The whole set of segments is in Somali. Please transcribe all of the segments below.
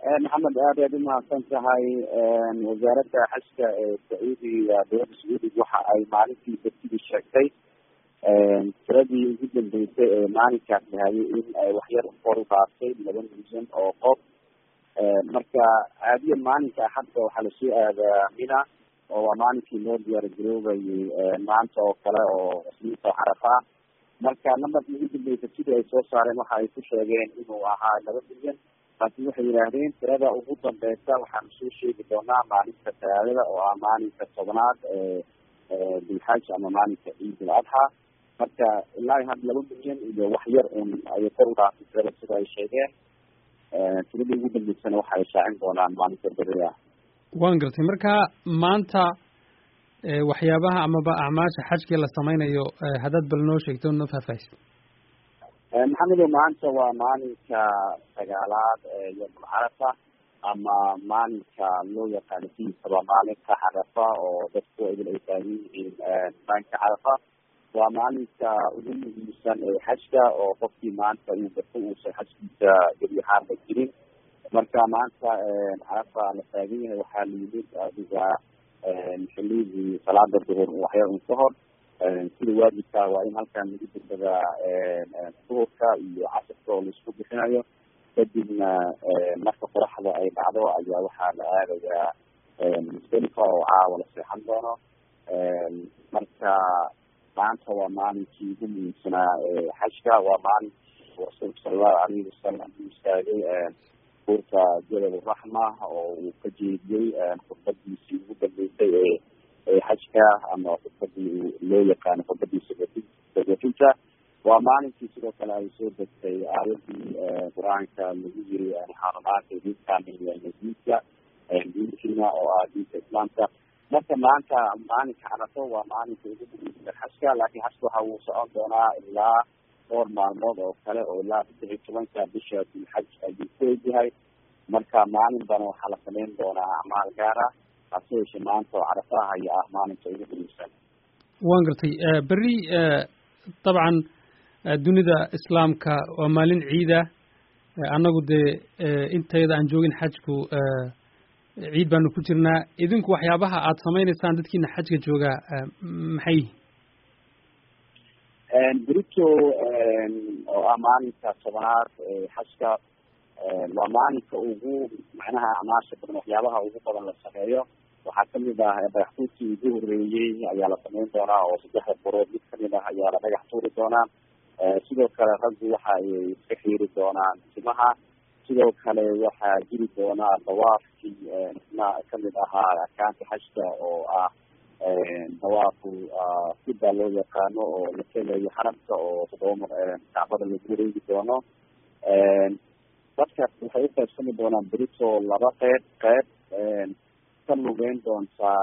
maxamed aad aad umahadsan tahay wasaaradda xajka ee sacuudiga dowladda sacuudiga waxa ay maalintii bertidii sheegtay tiradii ugu dambeysay ee maalinkaas dhahayay in ay waxyar kor u dhaaftay laba milyan oo qof marka caadiyan maalinka axadda waxaa lasoo aadaa mina oo waa maalinkii loo diyaar garoobayay maanta oo kale oo isniinta carafa ah marka nambarkii ugu dambeysay sidii ay soo saareen waxa ay ku sheegeen inuu ahaa laba milyan laakiin waxay yidhaahdeen tirada ugu dambeysa waxaanu soo sheegi doonaa maalinta talaadada oo ah maalinka tobnaad ee bilxaj ama maalinka ciid al adxa marka ilaa hadda laba milyan iyo waxyar un ayay kor u dhaaftay tirada sida ay sheegeen tiradii ugu dambeysana waxa ay shaacin doonaan maalinta beri ah waan gartay marka maanta waxyaabaha amaba acmaasha xajkii la sameynayo haddaad bal noo sheegto noo faahfaahisid maxamedo maanta waa maalinka sagaalaad ee yomul carafa ama maalinka loo yaqaano sidiisaba maalinka carafa oo dadku idil ay taagan yihiin maalinka carafa waa maalinka ugu muhiimsan ee xajka oo qofkii maanta uu garto uusan xajkiisa gebi ahaanba jirin marka maanta carafa la taagan yahay waxaa la yimid adiga xilidii salaada duhur waxyar un ka hor sida waajibka waa in halkan lagu dugsadaa duhurka iyo casirka oo laisku bixinayo kadibna marka qoraxda ay dhacdo ayaa waxaa la aadayaa musdalifa oo caawa la seexan doono marka maanta waa maalinkii ugu muhiimsanaa xajka waa maalinkii rasuulka sala allahu alayhi wasalam u istaagay buurta jabal raxma oo uu ka jeediyey khudbadiisii ugu dambeysay ee ee xajka ama khudbadii loo yaqaano khudbadiisa sagofinta waa maalinkii sidoo kale ay soo degtay aayadii qur-aanka lagu yiri xarumaanka diinka diinkiina oo ah diinka islaamka marka maanta maalinka carafo waa maalinka ugu muhiimsan xajka laakiin xajka waxa uu socon doonaa ilaa dhowr maalmood oo kale oo ilaa saddex iyo tobanka bisha dilxaj ayuu ku egyahay marka maalinbana waxaa la sameyn doonaa acmaal gaar ah hase yeeshee maanta oo carafaha ayaa ah maalinka ugu muhiimsan waan gartay berri dabcan dunida islaamka waa maalin ciida annagu dee intayada aan joogin xajku ciid baanu ku jirnaa idinku waxyaabaha aada sameyneysaan dadkiina xajka joogaa maxay berito oo ah maalinka tobanaad ee xajka waa maalinka ugu macnaha acmaasha badan waxyaabaha ugu badan la sameeyo waxaa kamid ah dhagaxtuurkii ugu horeeyey ayaa la sameyn doonaa oo saddexda borood mid kamid ah ayaa la dhagax tuuri doonaa sidoo kale raggu waxa ay iska xiiri doonaan timaha sidoo kale waxaa jiri doonaa dawaafkii isna kamid ahaa arkaanka xajka oo ah dawaafu sida loo yaqaano oo la kelayo xaramka oo toddoba kacbada lagu wareegi doono dadka waxay uqaybsami doonaan berito laba qeyb qeyb ka lugeyn doontaa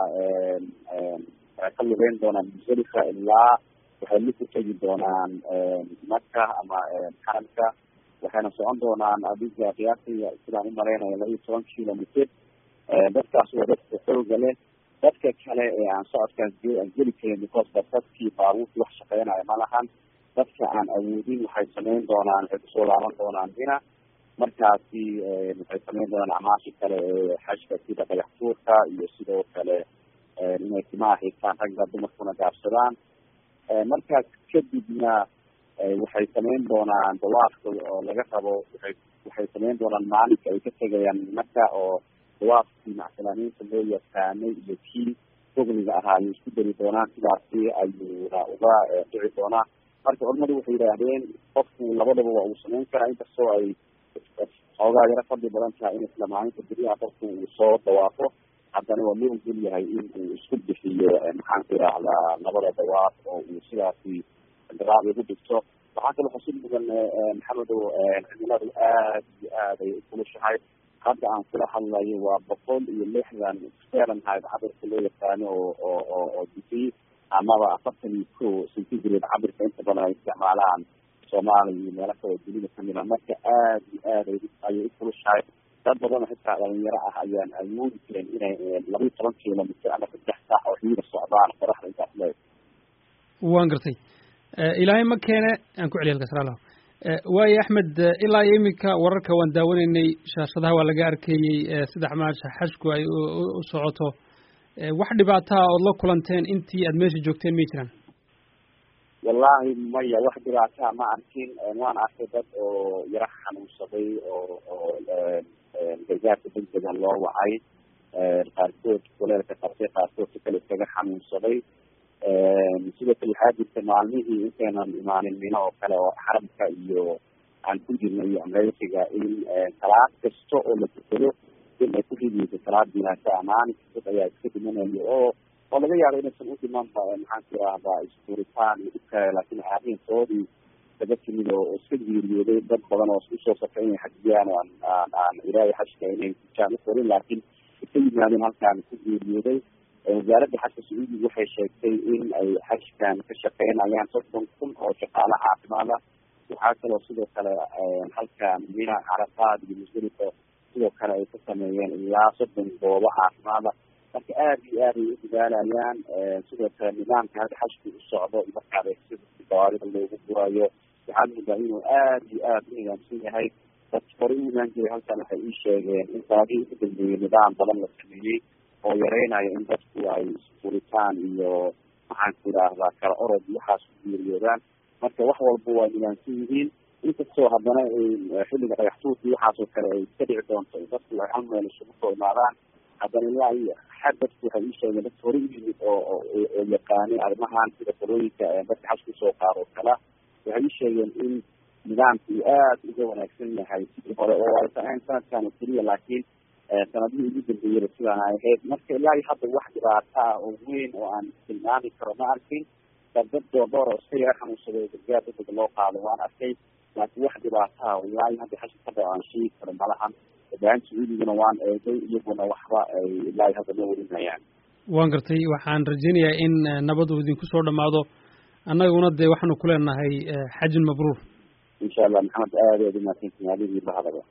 ka lugeyn doonaan musdalifa ilaa waxay la ku tegi doonaan maka ama xaramka waxayna socon doonaan adiga qiyaastii sidaan umalaynaya laba iyo toban kilomitr dadkaas waa dadka xooga leh dadka kale ee aan socodkaas geli karin because ba dadkii baabuurkii wax shaqeynaya ma lahan dadka aan awoodin waxay sameyn doonaan waxay kusoo laaban doonaan dina markaasi waxay sameyn doonaan acmaashi kale ee xajka sida dhagax tuurka iyo sidoo kale inay timaha xigtaan ragga dumarkuna gaabsadaan markaas kadibna waxay sameyn doonaan dawaafka oo laga rabo waxay waxay sameyn doonaan maalinka ay ka tegayaan marka oo dawaafkii macsalaniinta loo yaqaanay iyo kii fogliga ahaa ayay isku dari doonaan sidaasi ayuuna uga dhici doonaa marka culamadu waxay yidhaahdeen qofku labadaba waa uu sameyn karaa inkastoo ay xoogaa yaro fadli badan tahay in isla maalinta beriyaha qofku uu soo dawaafo haddana waa loo ogol yahay in uu isku bixiyo maxaan ku idhaahdaa labada dawaaf oo uu sidaasi daraab ugu dhigto waxaa kaloo xusid mudan maxamedow cimiladu aad iyo aad ay ukulushahay hadda aan kula hadlayo waa boqol iyo lixdan fahrenheit cabirka loo yaqaano oo oo oo oo digrii amaba afartan iyo ko centigrade cabirka inta badan ay isticmaalaan soomaaliya iyo meelo kaloo dunida kamid a marka aad iyo aad ayay ukulushahay dad badan xitaa dhalinyaro ah ayaan awoodi karin inay laba iyo toban kilomitr ama saddex saax oo xiida socdaan qoraxda intaas leeg waan gartay ilaahay ma keene aan ku celiya halkaas raalaho waayo axmed ilaa iyo iminka wararka waan daawanaynay shaashadaha waa laga arkayey saddex maasha xashku ay u socoto wax dhibaataha ood la kulanteen intii aad meesha joogteen may jiraan wallahi maya wax dhibaataa ma arkin waan arkay dad oo yaro xanuunsaday oo oo gargaarka degdega loo wacay qaarkood kuleelka qabtay qaarkood si kale iskaga xanuunsaday sidoo kale waxaa jirta maalmihii intaynan imaanin mino oo kale oo xaramka iyo aan ku jirna iyo amreysiga in salaad kasta oo la tukado in ay ku ridiysa salaad jinaasa maalin dad ayaa iska dhimanaya oo oo laga yaabo inaysan u dhimanba maxaan ku irahdaa isfuritaan iyo dhibkale laakiin arrintoodii daga timid oo iska geeriyooday dad badan oo usoo safray inay xajiyaan oo aan aan aan ilaahay xajka inay kujaan ukorin laakiin iska yimaadeen halkaan ku geeriyooday wasaaradda xajka sacuudiga waxay sheegtay in ay xajkan ka shaqeynayaan soddon kun oo shaqaale caafimaada waxaa kaloo sidoo kale halkan mina carafaad iyo musdalifa sidoo kale ay ka sameeyeen ilaa soddon goobo caafimaada marka aada iyo aad ay u dadaalayaan sidoo kale nidaamka hadda xajku u socdo markaad sida gawaarida loogu gurayo waxaad moodaa inuu aada iyo aada u nidaamsan yahay dad hore u imaan jiray halkan waxay ii sheegeen in sanadihii ugu dambeeyey nidaam badan la sameeyey oo yareynayo in dadku ay isfuritaan iyo maxaan ku idhaahdaa kala orod iyo waxaas ku geeriyoodaan marka wax walba waa nidaamsan yihiin inkastoo haddana xilliga dhagaxtuurkii waxaasoo kale ay iska dhici doonto dadku ay hal meel isugu soo imaadaan haddana ilaa iyo xad dadku waxay ii sheegeen dadka hore u yimid oo oo yaqaanay arrimahan sida qolooyinka dadka xaj kusoo qaado oo kala waxay ii sheegeen in nidaamka uu aada uga wanaagsan yahay sidii hore oo aysan ahayn sanadkan oo keliya laakiin sanadihii ugu dambeeyaba sidaan ay ahayd marka ilaa iyo hadda wax dhibaata ah oo weyn oo aan tilmaami karo ma arkin dad dad doordhoor oo iska yara xanuunsaday gargaar dadega loo qaado waan arkay laakiin wax dhibaata ah ilaa iyo hadda xasha ka dhaco aan sheegi karo malahan baahan sacuudigana waan eegay iyaguna waxba ay ilaa iyo hadda ma warinayaan waan gartay waxaan rajeynayaa in nabad uu idinku soo dhamaado annaguna dee waxaanu ku leenahay xajin mabruur insha allah maxamed aada aad umahadsantihin adigii bahadaba